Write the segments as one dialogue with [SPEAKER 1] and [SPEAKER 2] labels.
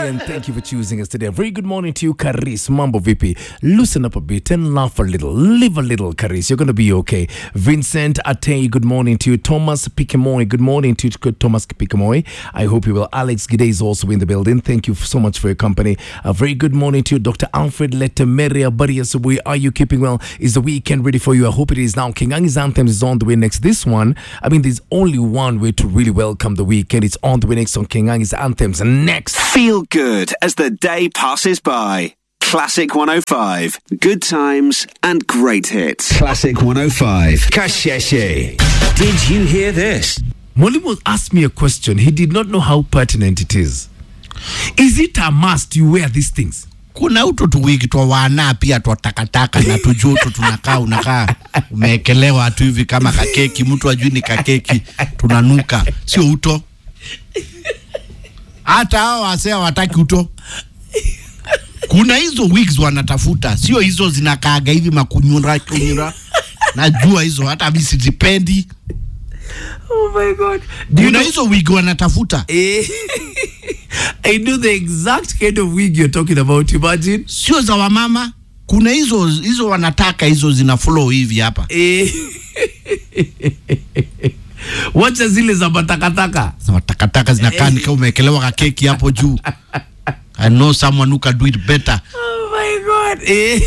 [SPEAKER 1] and thank you for choosing us today. A very good morning to you, Karis. Mambo vipi? Loosen up a bit and laugh a little. Live a little, Karis. You're going to be okay. Vincent Atei, good morning to you. Thomas Pikemoy, good morning to you, Thomas Pikemoy. I hope you will. Alex Gide is also in the building. Thank you so much for your company. A very good morning to you, Dr. Alfred Letemeria Bariasubui. Are you keeping well? Is the weekend ready for you? I hope it is now. King Angi's Anthem is on the way next. This one, I mean, there's only one way to really welcome the weekend. It's on the way next on King Angi's Anthems. Next.
[SPEAKER 2] Feel good as the day passes by. Classic 105. Good times and great hits. Classic 105. Kasheshe. Did you hear this?
[SPEAKER 1] Mwalimu asked me a question. He did not know how pertinent it is. Is it a must you wear these things?
[SPEAKER 3] kuna uto tuwigi twa wana pia twa takataka na tujuto tunakaa unakaa umeekelewa tu hivi kama kakeki mtu ajui ni kakeki tunanuka sio uto hata hao wasee hawataki uto kuna hizo wigs wanatafuta sio hizo zinakaaga hivi makunyura kunyura najua hizo hata mi sizipendi
[SPEAKER 1] Oh my God. Do you
[SPEAKER 3] kuna
[SPEAKER 1] know?
[SPEAKER 3] hizo wig wanatafuta
[SPEAKER 1] Eh, I know the exact kind of wig you're talking about. Imagine.
[SPEAKER 3] sio za wamama kuna hizo hizo wanataka hizo zina flow hivi hapa
[SPEAKER 1] Eh, wacha zile za matakataka.
[SPEAKER 3] Sema takataka zinakaa nika umewekelewa kakeki hapo juu I know someone who can do it better.
[SPEAKER 1] Oh my God. Eh.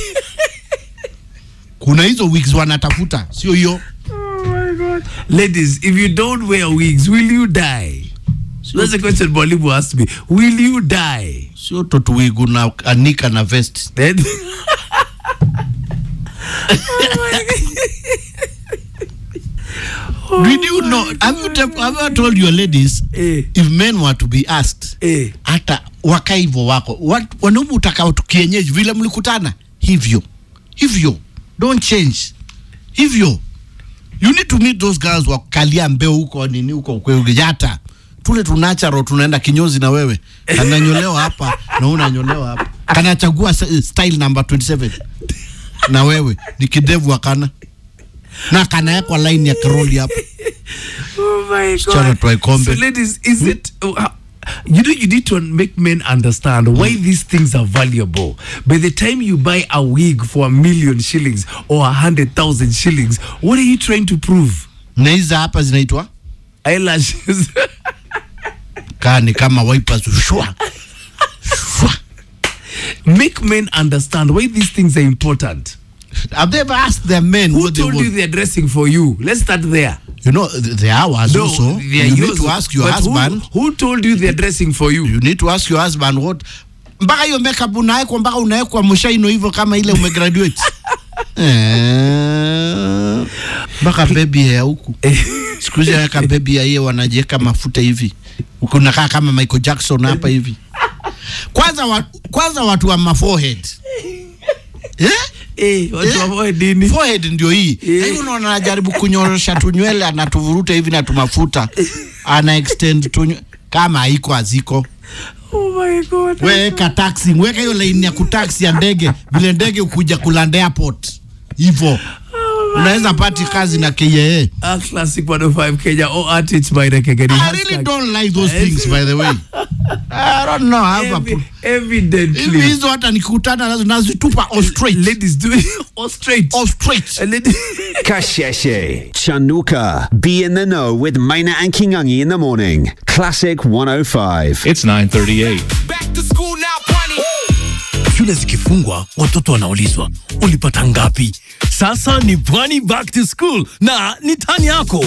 [SPEAKER 3] Kuna hizo wigs wanatafuta, sio hiyo.
[SPEAKER 1] Oh my God. Ladies, if you don't wear wigs, will you die? That's a question Mwalimu asked me. Will you die?
[SPEAKER 3] Sio totu wig una anika na vest.
[SPEAKER 1] Then
[SPEAKER 3] Did you know? Have you, te- have you told your ladies
[SPEAKER 1] Eh.
[SPEAKER 3] if men were to be asked
[SPEAKER 1] Eh.
[SPEAKER 3] hata waka hivyo wako Wat- wanaume utakao tu kienyeji vile mlikutana hivyo hivyo, don't change hivyo. You need to meet those girls wa kalia mbeo huko nini huko kweyata tule tunacharo tunaenda kinyozi na wewe kananyolewa hapa na wewe unanyolewa hapa kanachagua s- style number 27 na wewe ni kidevu akana na kanawekwa line ya karoli hapa
[SPEAKER 1] Oh my
[SPEAKER 3] Msichana
[SPEAKER 1] God.
[SPEAKER 3] twae kombe.
[SPEAKER 1] So ladies, is it uh, how- you know you need to make men understand why these things are valuable. By the time you buy a wig for a million shillings or a hundred thousand shillings, what are you trying to prove?
[SPEAKER 3] na hizi hapa zinaitwa
[SPEAKER 1] Eyelashes.
[SPEAKER 3] kaa ni kama wipers shwa shwa
[SPEAKER 1] make men understand why these things are important.
[SPEAKER 3] have they ever asked their men
[SPEAKER 1] Who
[SPEAKER 3] what they
[SPEAKER 1] told you
[SPEAKER 3] want
[SPEAKER 1] they're dressing for you? Let's start there.
[SPEAKER 3] you know th- they are ours also
[SPEAKER 1] they
[SPEAKER 3] you
[SPEAKER 1] are
[SPEAKER 3] need
[SPEAKER 1] yours,
[SPEAKER 3] to ask your
[SPEAKER 1] but who-
[SPEAKER 3] husband
[SPEAKER 1] Who, told you they're dressing for you?
[SPEAKER 3] you need to ask your husband what mpaka hiyo makeup unawekwa mpaka unawekwa mshaino hivyo kama ile umegraduate Eh, mpaka baby hair huku siku hizi aweka baby hair hiyo wanajiweka mafuta hivi unakaa kama Michael Jackson hapa hivi kwanza wa, kwanza watu wa maforehead eh?
[SPEAKER 1] Eh, watu
[SPEAKER 3] Eh?
[SPEAKER 1] wavoe dini.
[SPEAKER 3] forehead ndio hii
[SPEAKER 1] Eh.
[SPEAKER 3] Na hivi unaona anajaribu kunyorosha tunywele anatuvuruta hivi na tumafuta ana extend tunywele kama haiko haziko
[SPEAKER 1] Oh my God.
[SPEAKER 3] weka taxi weka hiyo laini ya kutaxi ya ndege vile ndege ukuja kuland airport hivyo unaweza pati kazi na KAA
[SPEAKER 1] A classic 105 Kenya or artists by the Kegeni.
[SPEAKER 3] I really don't like those things by the way I don't know I have a pro-
[SPEAKER 1] Evidently.
[SPEAKER 3] hivi hizo hata nikikutana nazo nazitupa all straight
[SPEAKER 1] Ladies do it all straight.
[SPEAKER 3] all straight
[SPEAKER 1] Uh, ladies.
[SPEAKER 2] Kasheshe. Chanuka. Be in the know with Maina and Kingangi in the morning. Classic 105.
[SPEAKER 4] It's 938.
[SPEAKER 5] Back to school now, bunny.
[SPEAKER 6] shule zikifungwa watoto wanaulizwa ulipata ngapi sasa ni pwani back to school na ni tani yako